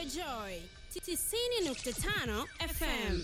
Joy 90.5 FM.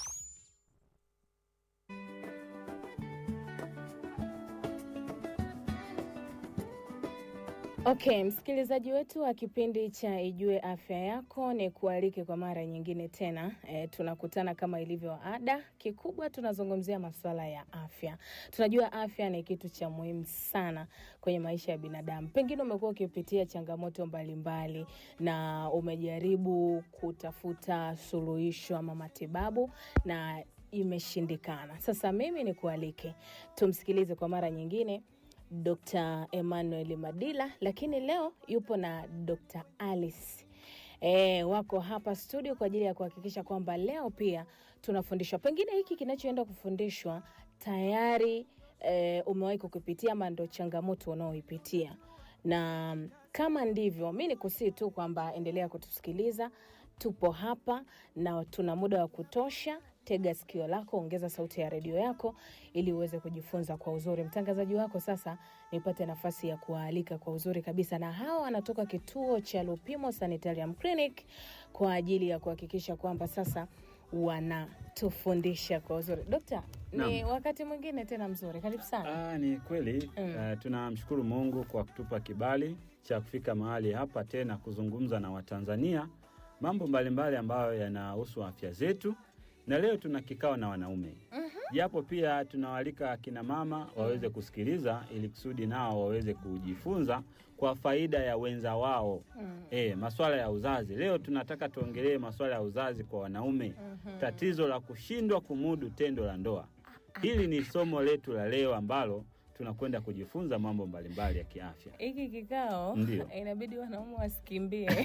Okay, msikilizaji wetu wa kipindi cha Ijue Afya Yako, ni kualike kwa mara nyingine tena. E, tunakutana kama ilivyo ada. Kikubwa tunazungumzia masuala ya afya. Tunajua afya ni kitu cha muhimu sana kwenye maisha ya binadamu. Pengine umekuwa ukipitia changamoto mbalimbali na umejaribu kutafuta suluhisho ama matibabu na imeshindikana. Sasa mimi ni kualike tumsikilize kwa mara nyingine Dr. Emmanuel Madila, lakini leo yupo na Dr. Alice. E, wako hapa studio kwa ajili ya kuhakikisha kwamba leo pia tunafundishwa pengine hiki kinachoenda kufundishwa tayari e, umewahi kukipitia ama ndo changamoto unaoipitia na kama ndivyo, mi nikusii tu kwamba endelea kutusikiliza. Tupo hapa na tuna muda wa kutosha. Tega sikio lako, ongeza sauti ya redio yako ili uweze kujifunza kwa uzuri. Mtangazaji wako sasa, nipate nafasi ya kuwaalika kwa uzuri kabisa, na hawa wanatoka kituo cha Lupimo Sanitarium Clinic kwa ajili ya kuhakikisha kwamba sasa wanatufundisha kwa uzuri. Dokta, ni Naam. wakati mwingine tena mzuri, karibu sana. Ah, ni kweli Mm. uh, tunamshukuru Mungu kwa kutupa kibali cha kufika mahali hapa tena kuzungumza na Watanzania mambo mbalimbali ambayo yanahusu afya zetu, na leo tuna kikao na wanaume japo pia tunawalika akina mama waweze kusikiliza ili kusudi nao waweze kujifunza kwa faida ya wenza wao. Mm. E, maswala ya uzazi leo tunataka tuongelee maswala ya uzazi kwa wanaume, tatizo la kushindwa kumudu tendo la ndoa. Hili ni somo letu la leo ambalo tunakwenda kujifunza mambo mbalimbali ya kiafya. Hiki kikao Ndio. inabidi wanaume wasikimbie.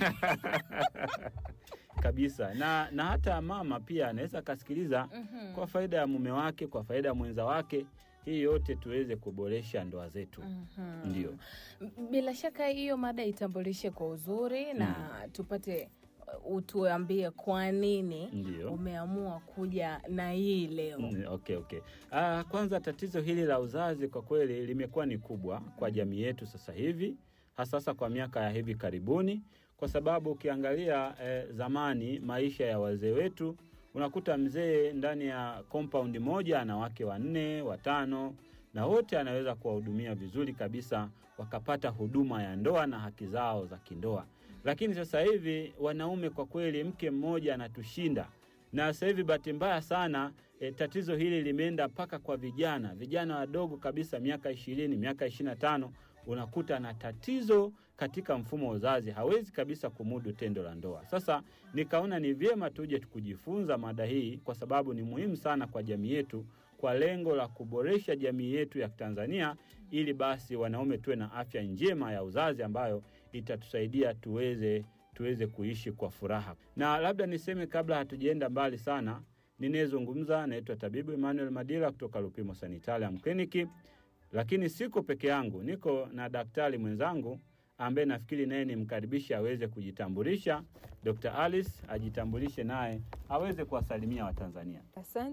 kabisa na, na hata mama pia anaweza akasikiliza Mhm. kwa faida ya mume wake, kwa faida ya mwenza wake, hii yote tuweze kuboresha ndoa zetu. Mhm. Ndio. Bila shaka hiyo mada itambulishe kwa uzuri na tupate uh, utuambie kwa nini Ndio. umeamua kuja na hii leo. Mm, Okay, okay. Ah, kwanza tatizo hili la uzazi kwa kweli limekuwa ni kubwa kwa jamii yetu sasa hivi, hasa sasa kwa miaka ya hivi karibuni, kwa sababu ukiangalia eh, zamani maisha ya wazee wetu unakuta mzee ndani ya compound moja ana wake wanne watano, na wote anaweza kuwahudumia vizuri kabisa, wakapata huduma ya ndoa na haki zao za kindoa. Lakini sasa hivi wanaume kwa kweli, mke mmoja anatushinda na sasa hivi bahati mbaya sana e, tatizo hili limeenda mpaka kwa vijana vijana wadogo kabisa miaka ishirini miaka ishirini na tano unakuta na tatizo katika mfumo wa uzazi hawezi kabisa kumudu tendo la ndoa sasa nikaona ni vyema tuje kujifunza mada hii kwa sababu ni muhimu sana kwa jamii yetu kwa lengo la kuboresha jamii yetu ya Tanzania ili basi wanaume tuwe na afya njema ya uzazi ambayo itatusaidia tuweze tuweze kuishi kwa furaha. Na labda niseme kabla hatujaenda mbali sana, ninayezungumza naitwa tabibu Emmanuel Madila kutoka Lupimo Sanitarium Clinic, lakini siko peke yangu, niko na daktari mwenzangu ambaye nafikiri naye nimkaribishe aweze kujitambulisha. Dr. Alice ajitambulishe naye aweze kuwasalimia Watanzania. Asante.